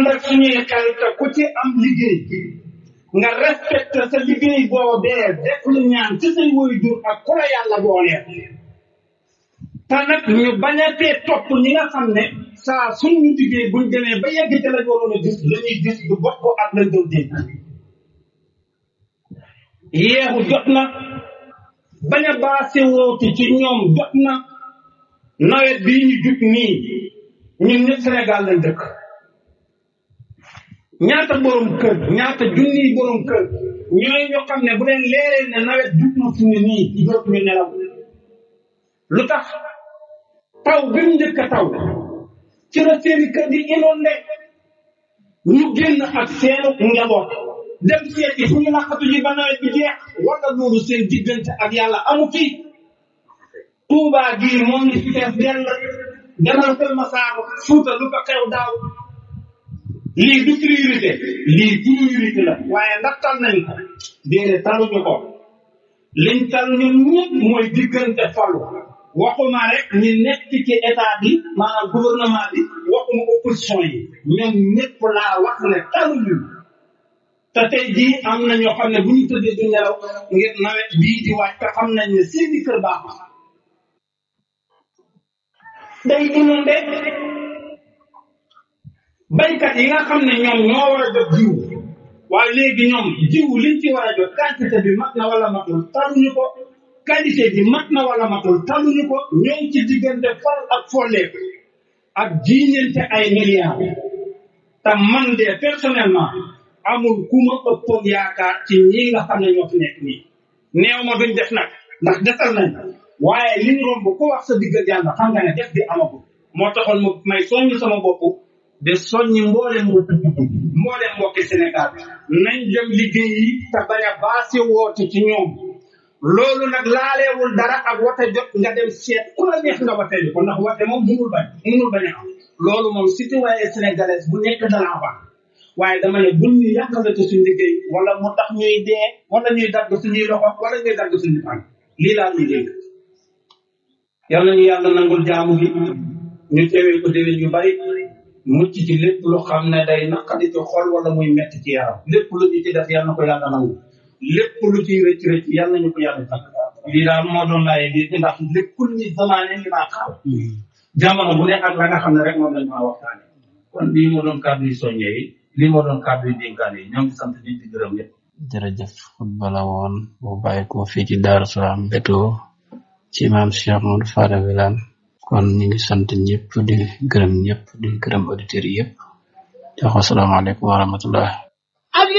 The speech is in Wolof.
ànd ak suñuy xel te ku ci am liggéey nga respecté sa liggéey boobee def lu ñaan ci say waajur ak ku la yàlla booleel te nag ñu bañ a tee topp ñi nga xam ne saa suñu liggéey buñ demee ba yegg ci lañ waroon a gis la ñuy gis du bokk ak lañ doon dégg yeexu jot na bañ a baase woote ci ñoom jot na nawet bii ñu jub nii ñun ñëpp Sénégal lañ dëkk ñaata borom kër ñaata junniy borom kër ñooy ñoo xam ne bu leen leeree ne nawet jub na fu ne nii dootuñu nelaw lu tax taw bi mu njëkk a taw ci la seeni kër di inondé ñu génn ak seenu njaboot dem seeti fu ñu laqatu ji ba nawet bi jeex wala loolu seen diggante ak yàlla amu fi Touba gii moom ni fi fees dell demal Kër Masaar Fuuta lu ko xew daaw lii du priorité lii priorité la waaye ndax tal nañ ko déedéet taluñu ko liñ tal ñun ñëpp mooy diggante falu waxuma rek ñi nekk ci état bi maanaam gouvernement bi waxuma opposition yi ñoom ñëpp laa wax ne taluñu te tey jii am na ñoo xam ne bu ñu tëddee du nelaw ngir nawet bii di wàcc te xam nañ ne seeni kër baax day inondé baykat yi nga xam ne ñoom ñoo war a jot jiw waaye léegi ñoom jiw liñ ci war a jot quantité bi mat na wala matul taluñu ko qualité bi mat na wala matul taluñu ko ñoo ngi ci diggante fol ak folleeku ak jiiñante ay milliards te man de personnellement amul ku ma ëppoon yaakaar ci ñi nga xam ne ñoo fi nekk nii neew ma duñ def nag ndax desal nañ waaye li ñu romb ku wax sa diggal yàlla xam nga ne def bi amagul moo taxoon ma may soññ sama bopp de soññi mboolem mbokki mboolem mbokki Sénégal nañ dem liggéey yi te bañ a baasi woote ci ñoom loolu nag laaleewul dara ak wate jot nga dem seet ku la neex nga wate ko ndax wate moom munul bañ munul bañ a am loolu moom citoyen sénégalais bu nekk danaa baax waaye dama ne buñ ñu yàqalate suñu liggéey wala mu tax ñuy dee wala ñuy dagg suñuy loxo wala ñuy dagg suñu tànk lii laa ñuy dégg yal nañu yàlla nangul jaamu gi ñu teewee ko déwén yu bari mucc ci lépp lu xam ne day naqadi ci xol wala muy metti ci yaram lépp lu ñu ci def yal na ko yàlla nangu lépp lu ciy rëcc rëcc yal nañu ko yàlla tàgg lii daal moo doon laay bi ndax léppul ni zamaane li maa xaw jamono bu ne ak la nga xam ne rek moom lañ maa waxtaane kon lii moo doon kàddu yu soññee yi lii moo doon kàddu yu dénkaane yi ñoo ngi sant di di gërëm ñëpp jërëjëf xutba la woon bu bàyyi ko fii ci Daaru Salaam Beto ci maam Cheikh Modou Fada Wilane kon ñu ngi sant ñëpp di gërëm ñëpp di gërëm auditeurs yi yëpp di wax asalaamaaleykum wa rahmatullah